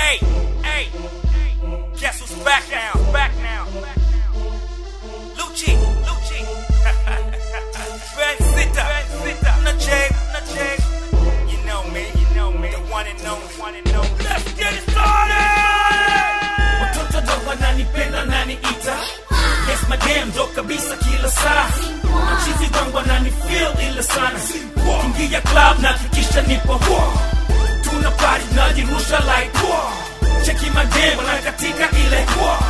Hey, hey, guess who's back now? Back now. Lucci, Lucci. Ben Sita, Ben Sita. Na Jay, na Jay. You know me, you know me. The one and only, one and only. Let's get it started. watoto ndo wananipenda naniita yes madam ndo kabisa kila saa machizi wangu wanani feel ile sana kingia club na kikisha nipo tuna party najirusha like cheki madam wanakatika ile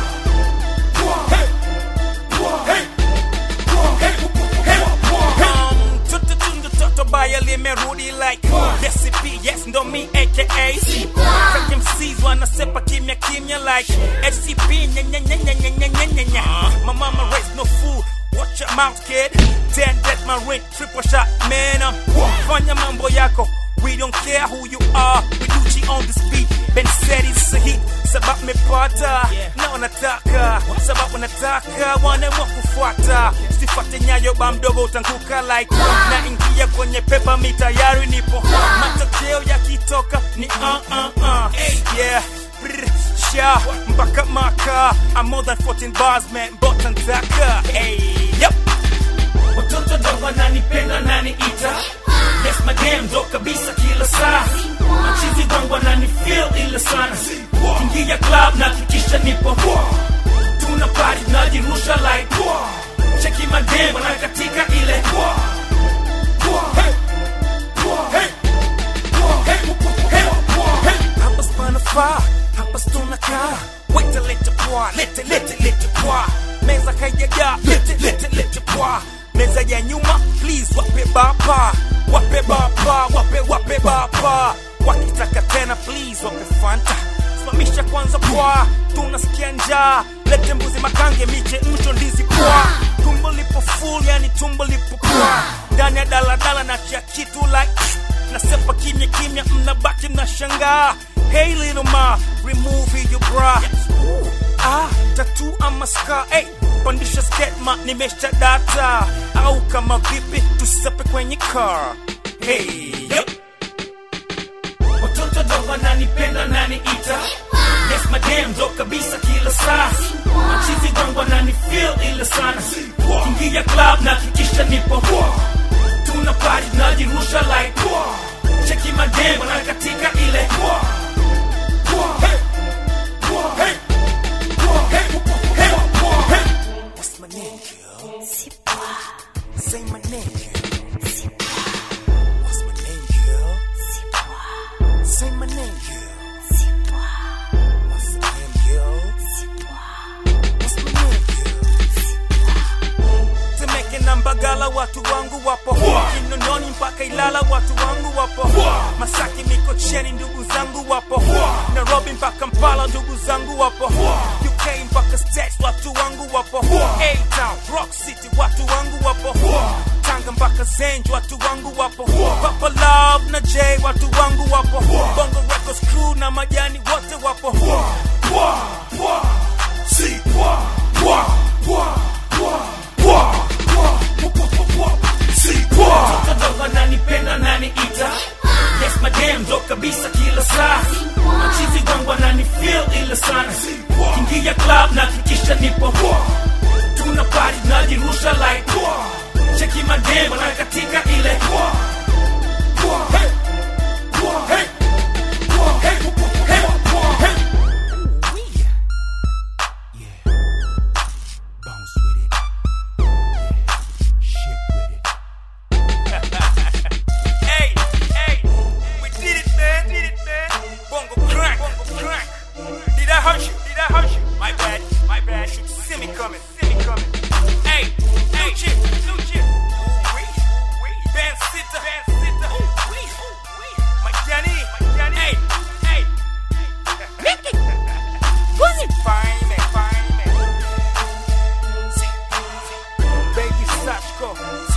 Hey. Hey. Hey. Hey. Hey. Um, toto tundu toto baya limerudi like recipe yes ndo mi aka Fake MCs wanasepa kimya kimya like SCP nya nya nya nya nya nya nya nya nya My mama raised no food Watch your mouth kid Ten death my ring triple shot man um, Fanya mambo yako We don't care who you are We Gucci on this beat Ben said it's a hit Sabab mepata Na wanataka Sabab wanataka Wanaamua kufuata Sifate nyayo ba mdogo utanguka like Na ingia kwenye pepa mi tayari nipo Matokeo yakitoka ni uh uh uh Yeah Brr, sha mpaka maka I'm more than 14 bars man Bottom taka Hey Yep watoto ndo wananipenda naniita yes madam ndo kabisa kila saa machizi wangu wanani feel ile sana kingia club na kikisha nipo tuna party najirusha like cheki madam wanakatika ile Hey. Hey. Hey. Hey. Hey. Hapa spana faa, hapa stona kaa. Wete lete pwa, lete lete lete pwa. Meza kayaga, lete lete lete pwa. Meza ya nyuma, please wape bapa. Wape bapa, wape wape bapa. Wakitaka tena please wape fanta. Simamisha kwanza pwa, tunasikia njaa. Lete mbuzi makange, miche mcho ndizi pwa. Tumbo lipo full, yani tumbo lipo kwa. Ndani ya daladala na chia kitu like nasepa kimya kimya mnabaki mnashangaa hey little ma remove your bra ah tatu ama ska hey, pandisha sketma nimesha data au kama vipi tusepe kwenye car hey yep. watoto ndo wananipenda naniita yes madam ndo kabisa kila saa machizi wangu wanani feel ile sana kingia club na kikisha nipo tuna party najirusha like cheki madam wanakatika ile Hey. Hey. Hey. Hey. Hey. what's my name girl say my name girl what's my name girl say my name girl what's my name girl what's my name girl Temeke na Mbagala watu wangu wapo Kinondoni mpaka Ilala watu wangu wapo Masaki Mikocheni ndugu zangu wapo Nairobi mpaka Mpala ndugu zangu wapo UK mpaka States watu wangu wapo A-Town, Rock City watu wangu wapo Tanga mpaka Zenj watu wangu wapo Papa Love na J watu wangu wapo Bongo Records crew na majani wote wapo watoto ndo wananipenda naniita yes madam ndo kabisa kila saa machizi wangu wanani feel ile sana kingia club na kikisha nipo tuna party najirusha like cheki madam wanakatika ile Hey. Hey. Hey. Hey. Hey. Bounce with it. Shake with it. hey, hey, we did it, man. Did it, man. Bongo crack, bongo crack. Did I hurt you? Did I hurt you? My bad, my bad. Should see me coming, see me coming. Hey, hey, chip, new chip. Ben Sita, Ben Sita. My Johnny, my Johnny. Hey, hey. Mickey. Who's it? Fine, man, fine, man. Baby Sachko,